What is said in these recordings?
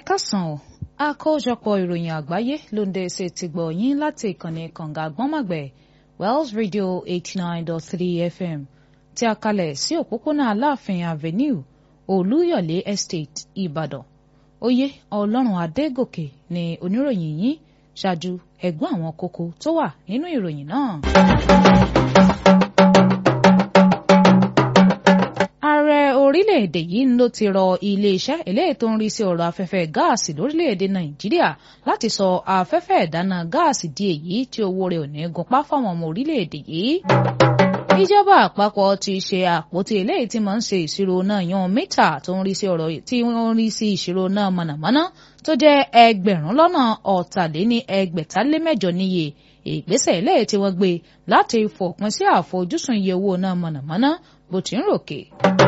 kásán o àkójọpọ̀ ìròyìn àgbáyé ló ń dé ṣe ti gbọ̀ yín láti ìkànnì kànga àgbọ́nmọ̀gbẹ̀ Wells Radio eighty nine dot three FM tí a kalẹ̀ sí òpópónà Aláàfin Avenue Olúyọ̀lé Estate Ìbàdàn oyè Ọlọ́run Adégòkè ni oníròyìn yín ṣáájú ẹ̀gbọ́n àwọn kókó tó wà nínú ìròyìn náà. ààrẹ orílẹ̀-èdè yìí ló ti rọ iléeṣẹ́ eléyìí tó ń rí sí ọ̀rọ̀ afẹ́fẹ́ gáàsì lórílẹ̀-èdè nàìjíríà láti sọ afẹ́fẹ́ ìdáná gáàsì di èyí tí owó rẹ̀ ò ní gunpá fáwọn ọmọ orílẹ̀-èdè yìí. ìjọba àpapọ̀ ti ṣe àpótí eléyìí tí máa ń ṣe ìṣirò náà yan mítà tó ń rí sí ọ̀rọ̀ tí wọ́n ń rí sí ìṣirò náà mọ̀nàmọ́ná tó jẹ́ ẹgbẹ̀rún lọ́nà ọ̀tàléní ẹgbẹ̀tàlémẹ́jọ níye ìgbésẹ̀ eléyìí tí wọ́n gbé láti fòpin sí àfojúsùn iye owó náà mọ̀nàmọ́ná bó ti ń ròkè.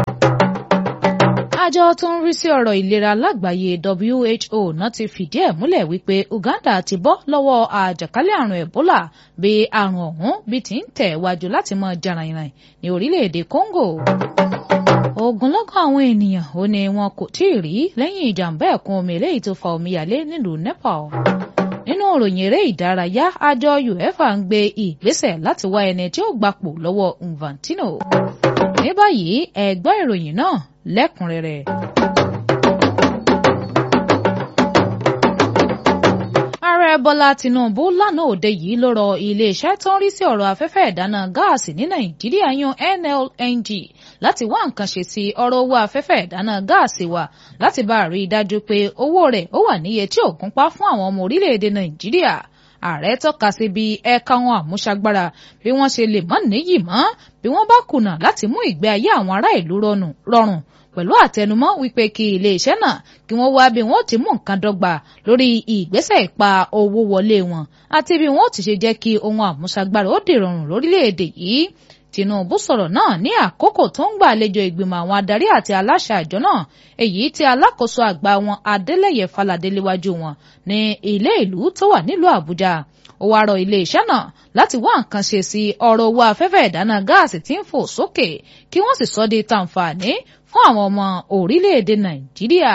àjọ tó ń rí sí ọ̀rọ̀ ìlera lágbàáyé WHO náà ti fìdí ẹ̀ múlẹ̀ wípé Uganda ti bọ́ lọ́wọ́ àjàkálẹ̀ àrùn Ebola bí àrùn ọ̀hún bí ti ń tẹ̀ wájú láti mọ jaràyìnrìn ní orílẹ̀-èdè Congo. ogunlọ́gọ̀ àwọn ènìyàn ò ní wọn kò tí ì rí lẹ́yìn ìjàmbá ẹ̀kún omi eléyìí tó fa omíyalé nílùú Nepal nínú ìròyìn eré ìdárayá àjọ UEFA ń gbé ìgbésẹ̀ láti wá ẹni tí ó gbapò lọ́wọ́ Infantino ní báyìí ẹ gbọ́ ìròyìn náà lẹ́kùnrẹ́rẹ́. ààrẹ bọ́lá tinubu lánàá òde yìí ló rọ iléeṣẹ́ tó ń rí sí ọ̀rọ̀ afẹ́fẹ́ ìdáná gáàsì ní nàìjíríà yan nlng láti wá nǹkan ṣe sí ọ̀rọ̀ owó afẹ́fẹ́ ìdáná gáàsì wa láti bá a rí i dájú pé owó rẹ̀ ó wà níye tí ò gúnpá fún àwọn ọmọ orílẹ̀-èdè nàìjíríà ààrẹ tọ́ka sí bí ẹ̀ka wọn àmúṣagbára bí wọ́n ṣe lè mọ́ níyì mọ́ bí wọ́n bá kùnà láti mú ìgbé ayé àwọn ará ìlú rọrùn pẹ̀lú àtẹnumọ́ wípé kí iléeṣẹ́ náà kí wọ́n wá bí wọ́n ti mú nǹkan dọ́gba lórí ìgbésẹ̀ ìpa owó wọlé wọn àti bí wọ́n ti ṣe jẹ́ kí ohun àmúṣagbára ó dìrọ̀rùn lórílẹ̀‐èdè yìí Tinubu sọ̀rọ̀ náà ní àkókò tó ń gbàlejò ìgbìmọ̀ àwọn adarí àti aláṣẹ àjọ náà èyí tí alákòóso àgbà wọn Adélẹ́yẹ Faládé léwájú wọn ní ilé ìlú tó wà nílùú Àbújá ó wá rọ iléeṣẹ́ náà láti wá nǹkan ṣe sí ọ̀rọ̀ owó afẹ́fẹ́ ìdáná gáàsì tí ń fò sókè kí wọ́n sì sọ di tàǹfààní fún àwọn ọmọ orílẹ̀-èdè Nàìjíríà.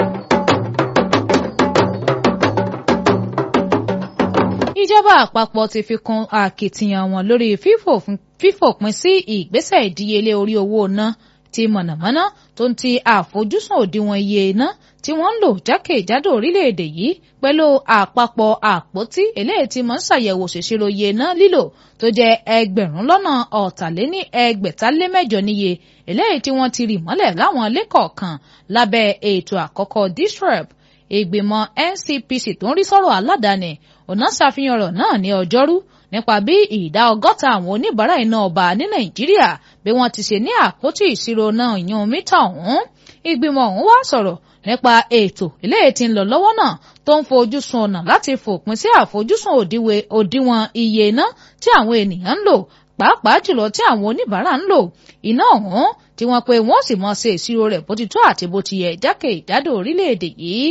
ìjọba àpapọ̀ ti fi kún akitiyan wọn lórí fífòpin sí ìgbésẹ̀ ìdíyelé orí owó ná ti mọ̀nàmọ́ná tó ń ti àfojúsùn òdiwọ̀n iye iná tí wọ́n ń lò jákèjádò orílẹ̀-èdè yìí pẹ̀lú àpapọ̀ àpótí eléyìí tí mọ̀ ń ṣàyẹ̀wò ṣèṣirò iye iná lílò tó jẹ́ ẹgbẹ̀rún lọ́nà ọ̀tàléní ẹgbẹ̀tálémẹ́jọ níye eléyìí tí wọ́n ti rì mọ́lẹ̀ láwọn ilé kọ̀ọ̀kan lábẹ́ ètò àkọ́kọ́ disrep ìgbìmọ̀ NCPC tó ń rí sọ̀rọ̀ aládàáni ọ̀nà ṣàfihàn ọ̀rọ̀ náà ní ọjọ́rú nípa bí ìdá ọgọ́ta àwọn oníbàárà iná ọba ní Nàìjíríà bí wọ́n ti ṣe ní àpótí ìṣirò náà yan mítà ọ̀hún ìgbìmọ̀ ọ̀hún wá sọ̀rọ̀ nípa ètò eléyìí tí ń lọ lọ́wọ́ náà tó ń fojú sun ọ̀nà láti fòpin sí àfojúsùn òdiwọ̀n iye iná tí àwọn ènìyàn ń lò pàápàá jùlọ tí àwọn oníbàárà ń lò iná ọ̀hún tí wọ́n pe wọ́n sì mọ̀ ṣe ìṣirò rẹ̀ bó ti tó àti bó ti yẹ jákèjádò orílẹ̀-èdè yìí.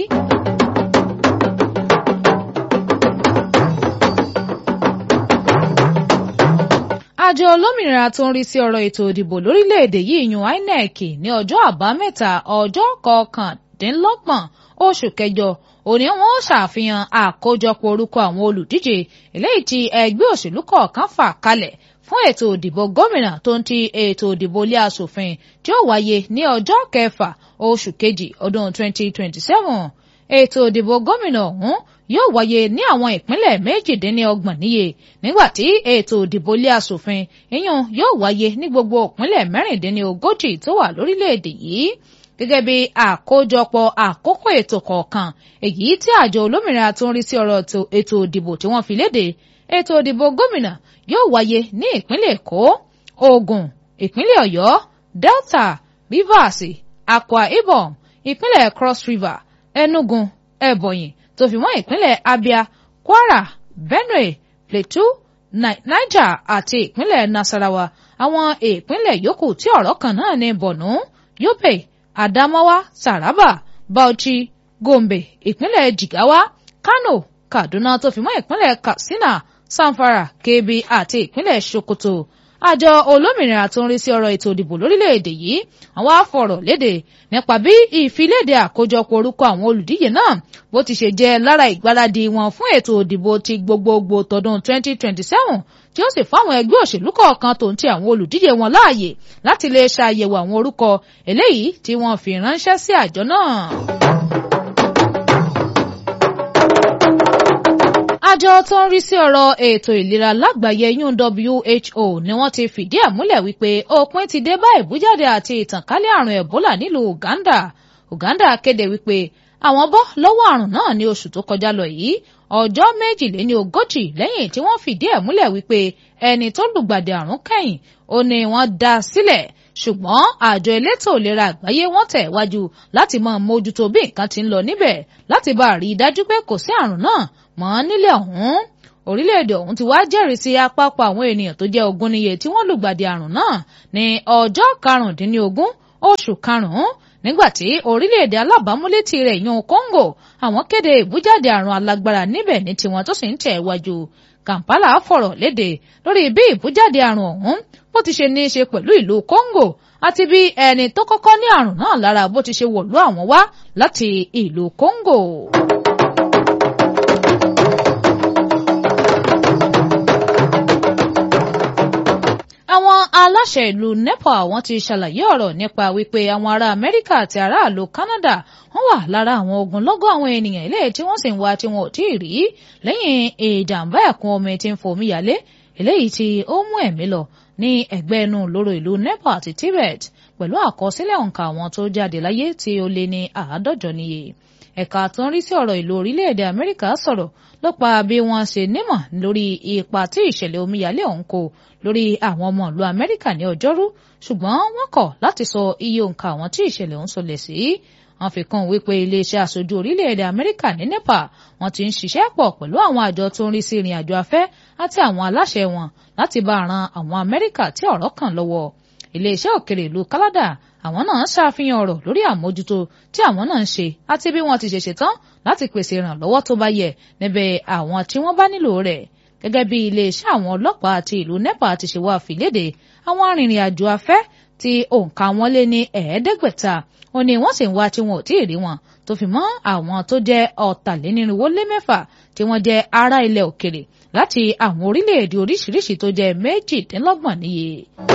àjọ olómìnira tó ń rí sí ọ̀rọ̀ ètò ìdìbò lórílẹ̀‐èdè yìí yan INEC ní ọjọ́ àbámẹ́ta ọjọ́ kọkàndínlọ́gbọ̀n oṣù kẹjọ òní wọn ṣàfihàn àkójọpọ̀ orúkọ àwọn olùdíje eléyìí tí ẹgbẹ́ òṣèlú kọ̀ọ̀kan fà kalẹ̀ fún ètò ìdìbò gómìnà tó ń ti ètò ìdìbò ilé asòfin tí ó wáyé ní ọjọ́ kẹfà oṣù kejì ọdún 2027 ètò ìdìbò gómìnà ọ̀hún yóò wáyé ní àwọn ìpínlẹ̀ méjìdínlọ́gbọ̀n níye nígbàtí ètò ìdìbò ilé asòfin ìyún yóò wáyé ní gbogbo ìpínlẹ̀ mẹ́rìndínlógójì tó wà lórílẹ̀‐èdè yìí gẹ́gẹ́ bí àkójọpọ̀ àkókò ètò kọ̀ọ̀kan èyí tí àjọ olómìnira tó ń rí sí ọ̀rọ̀ ètò ìdìbò tí wọ́n fi léde ètò ìdìbò gómìnà yóò wáyé ní ìpínlẹ̀ èkó ògùn ìpínlẹ̀ ọ̀yọ́ delta rivers akwa ibom ìpínlẹ̀ cross river enugu ebonyi tó fi mọ́ ìpínlẹ̀ abia kwara benue plateau niger àti ìpínlẹ̀ nasarawa àwọn ìpínlẹ̀ yòókù tí ọ̀rọ̀ kan náà ní borno yobe adamawa taraba bauchi gombe ìpínlẹ̀ jigawa kano kaduna tó fi mọ́ ìpínlẹ̀ katsina samfara kebbi àti ìpínlẹ̀ sokoto àjọ olómìnira tó ń rí sí ọ̀rọ̀ ètò ìdìbò lórílẹ̀‐èdè yìí àwọn afọ̀rọ̀ léde nípa bí ìfiléde àkójọpọ̀ orúkọ àwọn olùdíje náà bó ti ṣe jẹ́ lára ìgbáradì wọn fún ètò ìdìbò ti gbogbogbò tọdún 2027 tí ó sì fáwọn ẹgbẹ́ òṣèlú kọ̀ọ̀kan tó ń ti àwọn olùdíje wọn láàyè láti lè ṣàyẹ̀wò àwọn orúkọ eléyìí tí wọ́n fi ránṣẹ́ sí àjọ náà. àjọ tó ń rí sí ọ̀rọ̀ ètò ìlera lágbàáyé yún WHO ni wọ́n ti fìdí ẹ̀ múlẹ̀ wípé òpin ti dé bá ìbújáde àti ìtànkálẹ̀ àrùn Ebola nílùú Uganda Uganda kéde wípé àwọn bọ́ lọ́wọ́ àrùn náà ní oṣù tó kọjá lọ yìí ọjọ́ méjìléní ogójì lẹ́yìn tí wọ́n fìdí ẹ̀ múlẹ̀ wípé ẹni tó lùgbàdì àrùn kẹ́yìn ó ní wọ́n dá sílẹ̀ ṣùgbọ́n àjọ elétò ìlera àgbáyé wọ́n tẹ̀ wájú láti máa mójútó bí nǹkan ti ń lọ níbẹ̀ láti bá a rí i dájú pé kò sí àrùn náà mọ́ nílẹ̀ ọ̀hún orílẹ̀-èdè ọ̀hún ti wá jẹ́rìí sí àpapọ̀ àwọn ènìyàn tó jẹ́ ogún níye tí wọ́n lùgbàdì àrùn náà ní ọjọ́ karùndínlógún oṣù karùn-ún nígbàtí orílẹ̀-èdè alábàámúlétì rẹ̀ yan Congo àwọn kéde ìbújáde àrùn alágbára níbẹ̀ ní tiwọn tó sì ń tẹ̀ wájú Kampala fọ̀rọ̀ léde lórí bí ìbújáde àrùn ọ̀hún bó ti ṣe ní í ṣe pẹ̀lú ìlú Congo àti bí ẹni tó kọ́kọ́ ní àrùn náà lára bó ti ṣe wọ̀lú àwọn wá láti ìlú Congo. àwọn aláṣẹ ìlú Nepal wọ́n ti ṣàlàyé ọ̀rọ̀ nípa wípé àwọn ará Amẹ́ríkà àti aráàlú Canada wọ́n wà lára àwọn ogunlọ́gọ̀ àwọn ènìyàn ilé tí wọ́n sì ń wá tí wọn ò tí ì rí lẹ́yìn ìjàmbá ẹ̀kún omi tí ń fomi yálé eléyìí tí ó mú ẹ̀mí lọ ní ẹ̀gbẹ́ inú lóró ìlú Nepal àti Tibet pẹ̀lú àkọsílẹ̀ òǹkà àwọn tó jáde láyé tí ó lé ní àádọ́jọ níye ẹ̀ka tó ń rí sí ọ̀rọ̀ ìlú orílẹ̀-èdè Amẹ́ríkà sọ̀rọ̀ ló pa bí wọ́n ṣe nímọ̀ lórí ipa tí ìṣẹ̀lẹ̀ omíyalé ọ̀hún kó lórí àwọn ọmọ ìlú Amẹ́ríkà ní ọjọ́rú ṣùgbọ́n wọ́n kọ̀ láti sọ iye òǹkà àwọn tí ìṣẹ̀lẹ̀ ọ̀hún sọlẹ̀ sí wọ́n fi kún wípé iléeṣẹ́ aṣojú orílẹ̀-èdè Amẹ́ríkà ní Nepal wọ́n ti ń ṣiṣẹ́ pọ̀ pẹ̀lú àwọn àjọ tó ń rí sí ìrìn àjò afẹ́ àti àwọn aláṣẹ wọn láti bá ran àwọn Amẹ́ríkà tí ọ̀rọ̀ kàn lọ́wọ́ iléeṣẹ́ òkèrè ìlú Canada àwọn náà ṣàfihàn ọ̀rọ̀ lórí àmójútó tí àwọn náà ń ṣe àti bí wọ́n ti ṣe ṣetán láti pèsè ìrànlọ́wọ́ tó bá yẹ níbẹ̀ àwọn tí wọ́n bá nílò rẹ̀ gẹ́gẹ́ bí iléeṣẹ́ àwọn ọlọ́pàá àti ìlú Nepal ti ṣe wá fìlédè àwọn arìnrìn-àjò afẹ́ tí òǹkà wọn lé ní ẹ̀ẹ́dẹ́gbẹ̀ta ó ní wọ́n sì ń wá tí wọn ò tí ì rí wọn tó fi mọ́ àwọn tó jẹ́ ọ̀tàlénírínwó lé mẹ́fà tí wọ́n jẹ́ ará ilẹ̀ òkèrè láti àwọn orílẹ̀-èdè oríṣiríṣi tó jẹ́ méjìdínlọ́gbọ̀n níye.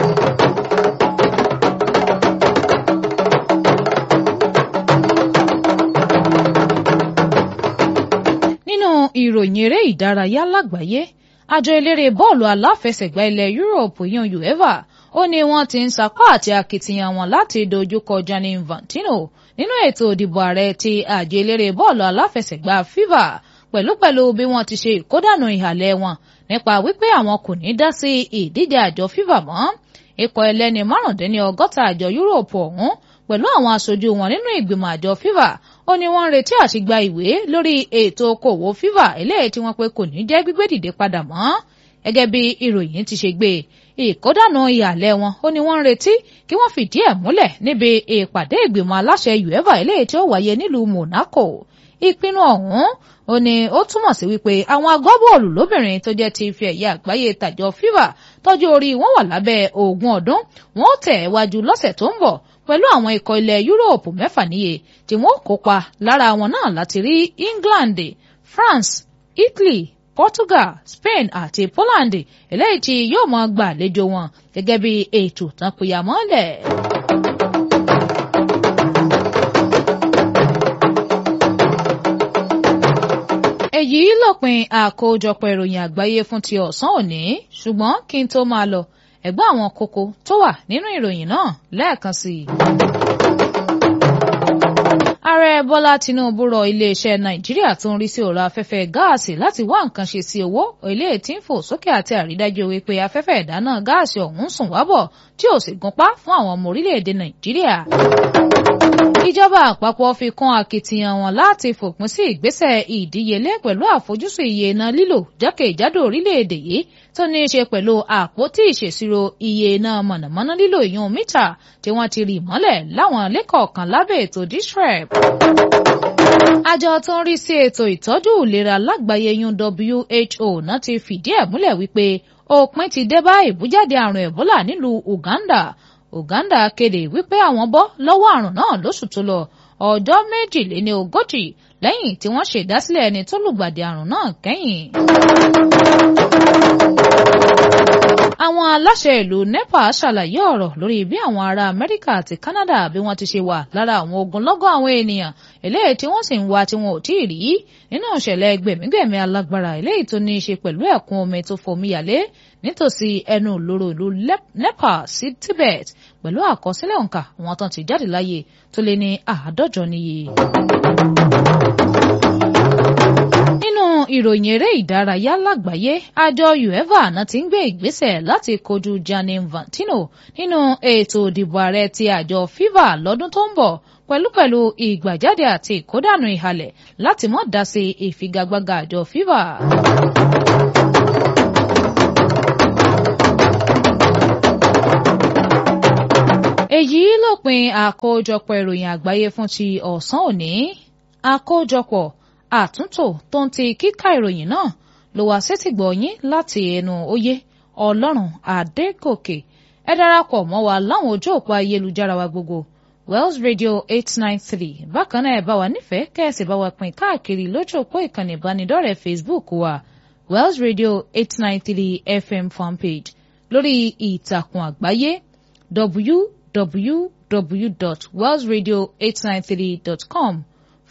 nínú ìròyìn eré ìdárayá lágbàáyé àjọ eléré bọ́ọ̀lù aláfẹsẹ̀gbá ilẹ̀ Europe yan UEFA ó ní wọ́n ti ń sapá àti akitiyan wọn láti dojúkọ Gianni Infantino nínú ètò ìdìbò ààrẹ ti àjọ eléré bọ́ọ̀lù aláfẹsẹ̀gbá FIFA pẹ̀lúpẹ̀lú bí wọ́n ti ṣe ìkódànù ìhàlẹ̀ wọn nípa wípé àwọn kò ní dá sí ìdíje àjọ FIFA mọ́ ikọ̀ ẹlẹ́ni márùndínní ọgọ́ta àjọ Europe ọ̀hún pẹ̀lú àwọn aṣojú wọn nínú ìgbìmọ̀ àjọ FIFA ó ní wọ́n ń retí àti gba ìwé lórí ètò okòwò FIFA eléyìí tí wọ́n pé kò ní jẹ́ gbígbé dìde padà mọ́ gẹ́gẹ́ bí ìròyìn ti ṣe gbé ìkódànù ìhàlẹ̀ wọn ó ní wọ́n ń retí kí wọ́n fìdí ẹ̀ múlẹ̀ níbi ìpàdé ìgbìmọ̀ aláṣẹ UEFA eléyìí tí ó wáyé nílùú Monaco ìpinnu ọ̀hún ó ní ó túmọ̀ sí wípé àwọn agbábọ́ọ̀lù lóbìnrin tó jẹ́ ti ife ẹ̀yẹ àgbáyé tàjọ FIFA tọ́jú orí wọn wà lábẹ́ ogún ọdún wọn ó tẹ̀ wájú lọ́sẹ̀ tó ń bọ̀ pẹ̀lú àwọn ikọ̀ ilẹ̀ Yúróòpù mẹ́fà níye tí wọ́n kópa lára wọn náà láti rí England France Italy Portugal Spain àti Poland eléyìí tí yóò máa gbà àlejò wọn gẹ́gẹ́ bí ètò tán péyà mọ́lẹ̀. èyí lópin àkójọpọ̀ ìròyìn àgbáyé fún ti ọ̀sán òní ṣùgbọ́n kí n tó máa lọ ẹ̀gbọ́n àwọn kókó tó wà nínú ìròyìn náà lẹ́ẹ̀kan sí i. ààrẹ bọ́lá tinubu rọ iléeṣẹ́ nàìjíríà tó ń rí sí ọ̀rọ̀ afẹ́fẹ́ gáàsì láti wá nǹkan ṣe sí owó ilé tí ń fò sókè àti àrídájú wípé afẹ́fẹ́ ìdáná gáàsì ọ̀hún sùn wábọ̀ tí ò sì gúnpá fún àwọn ọmọ orílẹ̀-èdè nàìjíríà ìjọba àpapọ̀ fi kún akitiyan wọn láti fòpin sí ìgbésẹ̀ ìdíyelé pẹ̀lú àfojúsùn iye iná lílò jákèjádò orílẹ̀-èdè yìí tó ní í ṣe pẹ̀lú àpótí ìṣèṣirò iye iná mọ̀nàmọ́ná lílò ìyún mítà tí wọ́n ti rì mọ́lẹ̀ láwọn lẹ́kọ̀ọ̀kan lábẹ́ ètò disrep. àjọ tó ń rí sí ètò ìtọ́jú ìlera lágbàáyé yún WHO náà ti fìdí ẹ̀ múlẹ̀ wípé òpin ti dé bá ìbújáde àrùn Ebola nílùú Uganda Uganda kéde wípé àwọn bọ́ lọ́wọ́ àrùn náà lóṣù tó lọ ọjọ́ méjìléní ogójì lẹ́yìn tí wọ́n ṣèdásílẹ̀ ẹni tó lùgbàdì àrùn náà kẹ́yìn. àwọn aláṣẹ ìlú NEPA ṣàlàyé ọ̀rọ̀ lórí bí àwọn ará Amẹ́ríkà àti Canada bí wọ́n ti ṣe wà lára àwọn ogunlọ́gọ̀ àwọn ènìyàn eléyìí tí wọ́n sì ń wá tí wọn ò tí ì rí nínú ìṣẹ̀lẹ̀ gbẹ̀mígbẹ̀mí alágbára eléyìí tó ní í ṣe pẹ̀lú ẹ̀kún omi tó fòmíyàlé nítòsí ẹnu ìloro ìlú NEPA sí Tibet pẹ̀lú àkọsílẹ̀ òǹkà àwọn tán ti jáde láyé tó lé ní àádọ́jọ níye. nínú ìròyìn eré ìdárayá lágbàáyé àjọ uefa náà ti ń gbé ìgbésẹ̀ láti kojú Gianni Infantino nínú ètò ìdìbò ààrẹ ti àjọ FIFA lọ́dún tó ń bọ̀ pẹ̀lúpẹ̀lú ìgbàjáde àti ìkódànù ìhalẹ̀ láti má dá sí ìfigagbága àjọ FIFA. èyí lópin àkójọpọ̀ ìròyìn àgbáyé fún ti ọ̀sán òní àkójọpọ̀ àtúntò tó ń ti kíkà ìròyìn náà ló wá sétìgbọ̀ yín láti ẹnu òye ọlọ́run adégòkè ẹ darapọ̀ mọ́ wa láwọn ojú òpó ayélujára wa gbogbo Wells Radio eight nine three bákan náà ẹ bá wa nífẹ̀ẹ́ kẹ́ẹ̀sì bá wa pín káàkiri lójú òpó ìkànnì ìbánidọ́rẹ̀ẹ́ Facebook wa Wells Radio eight nine three FM fanpage lórí ìtàkùn àgbáyé w www.wellsradio893.com